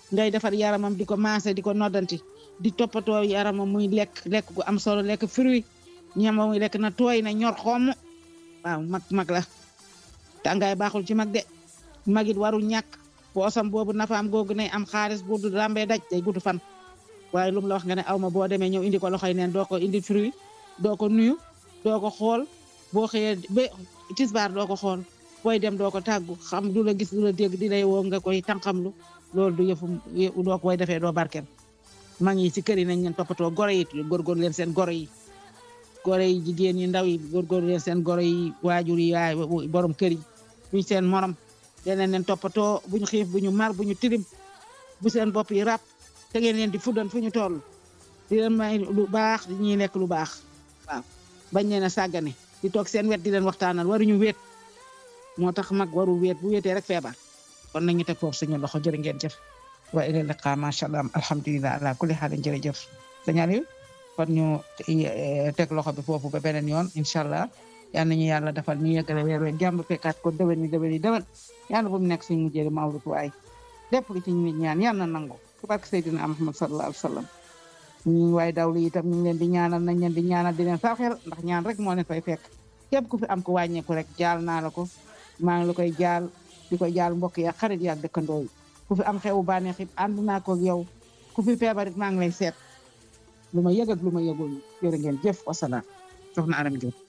ngay defar yaramam di ko maase di ko noddanti di toppatoo yaramam muy lekk lekk gu am solo lekk fruit ñama muy lekk na tooy na ñor xomm waaw mag mag la tàngaay baaxul ci mag de magit warul ñàkk poosam boobu nafaam googu ne am xaalis bu du rambee daj day gudd fan waaye lu mu la wax nga ne aw ma boo demee ñëw indi ko loxoy neen doo ko indi fruit doo ko nuyu doo ko xool boo xëyee ba tisbaar doo ko xool booy dem doo ko tàggu xam du la gis du la dégg di lay woo nga koy tànqamlu loolu du yëfu doo koy defee doo barkel mag yi ci kër yi nañ leen toppatoo goro yi góorgóorlu leen seen goro yi goro yi jigéen yi ndaw yi góorgóorlu leen seen goro yi waajur yi yaay borom kër yi buñ seen morom deneen leen toppatoo buñu xiif buñu mar buñu tilim bu seen bopp yi ràpp te ngeen leen di fuddan fu ñu toll di leen may lu baax di ñuy lekk lu baax waaw bañ leen a sàggane di toog seen wet di leen waxtaanal waruñu wéet moo tax mag warul wéet bu wéetee rek feebar kon nañu teg foofu suñu loxo jërë ngeen jëf wa ila liqa macha allah alhamdulilah ala kulli xaalin jërëjëf sëñ Aliou kon ñu teg loxo bi foofu ba beneen yoon incha allah yal nañu yàlla defal ñu yeggale weer we jàmm fekkaat ko déwén ni déwén ni déwén yàlla bu mu nekk suñu mujjee mawlud waay lépp lu ci ñu ñaan yàlla na nangu ci barke Seydina Muhammad sallallahu alayhi wa sallam ñu waaye dawlu itam ñu ngi leen di ñaanal nañ leen di ñaanal di leen saaxel ndax ñaan rek moo leen fay fekk képp ku fi am ko wàññeeku rek jaal naa la ko maa ngi la koy jaal di koy jaal mbokk ya xarit ya dëkkandoo yi ku fi am xewu bànneex it ànd naa ko yow ku fi feebarit maa ngi lay seet lu ma yëg ak lu ma yëgul jërë ngeen jëf wasalaam soxna Aram Diop